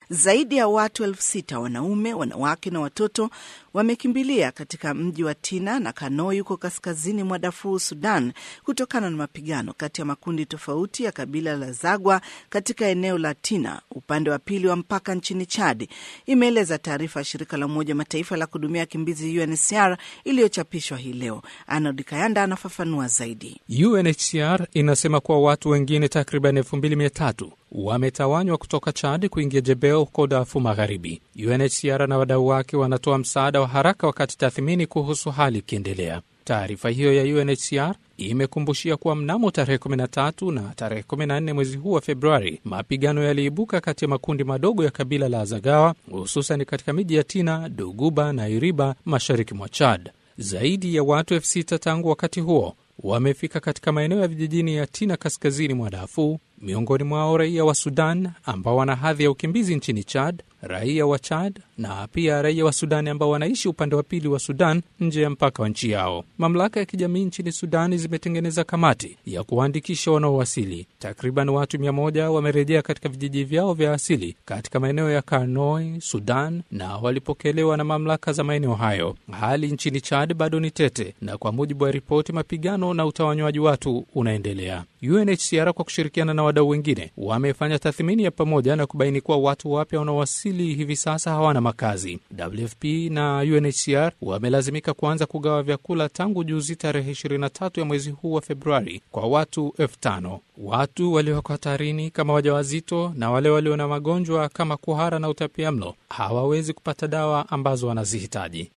Zaidi ya watu elfu sita wanaume, wanawake na watoto wamekimbilia katika mji wa Tina na Kanoi huko kaskazini mwa Darfur, Sudan, kutokana na mapigano kati ya makundi tofauti ya kabila la Zagwa katika eneo la Tina, upande wa pili wa mpaka nchini Chad, imeeleza taarifa ya shirika la Umoja Mataifa la kuhudumia wakimbizi UNHCR iliyochapishwa hii leo. Arnold Kayanda anafafanua zaidi. UNHCR inasema kuwa watu wengine takriban 2300 wametawanywa kutoka Chad kuingia Jebel huko Darfur Magharibi. UNHCR na wadau wake wanatoa msaada wa haraka wakati tathmini kuhusu hali ikiendelea. Taarifa hiyo ya UNHCR imekumbushia kuwa mnamo tarehe 13 na tarehe 14 mwezi huu wa Februari, mapigano yaliibuka kati ya makundi madogo ya kabila la Zagawa, hususan katika miji ya Tina, Doguba na Iriba, mashariki mwa Chad. Zaidi ya watu elfu sita tangu wakati huo wamefika katika maeneo ya vijijini ya Tina, kaskazini mwa Darfur, miongoni mwao raia wa Sudan ambao wana hadhi ya ukimbizi nchini Chad, raia wa Chad na pia raia wa Sudani ambao wanaishi upande wa pili wa Sudan nje ya mpaka wa nchi yao. Mamlaka ya kijamii nchini Sudani zimetengeneza kamati ya kuwaandikisha wanaowasili. Takriban watu mia moja wamerejea katika vijiji vyao vya asili katika maeneo ya Karnoi, Sudan, na walipokelewa na mamlaka za maeneo hayo. Hali nchini Chad bado ni tete, na kwa mujibu wa ripoti, mapigano na utawanywaji watu unaendelea. UNHCR kwa kushirikiana na wadau wengine wamefanya tathmini ya pamoja na kubaini kuwa watu wapya wanaowasili hivi sasa hawana makazi. WFP na UNHCR wamelazimika kuanza kugawa vyakula tangu juzi tarehe 23 ya mwezi huu wa Februari kwa watu elfu tano. Watu walioko hatarini kama wajawazito na wale walio na magonjwa kama kuhara na utapiamlo hawawezi kupata dawa ambazo wanazihitaji.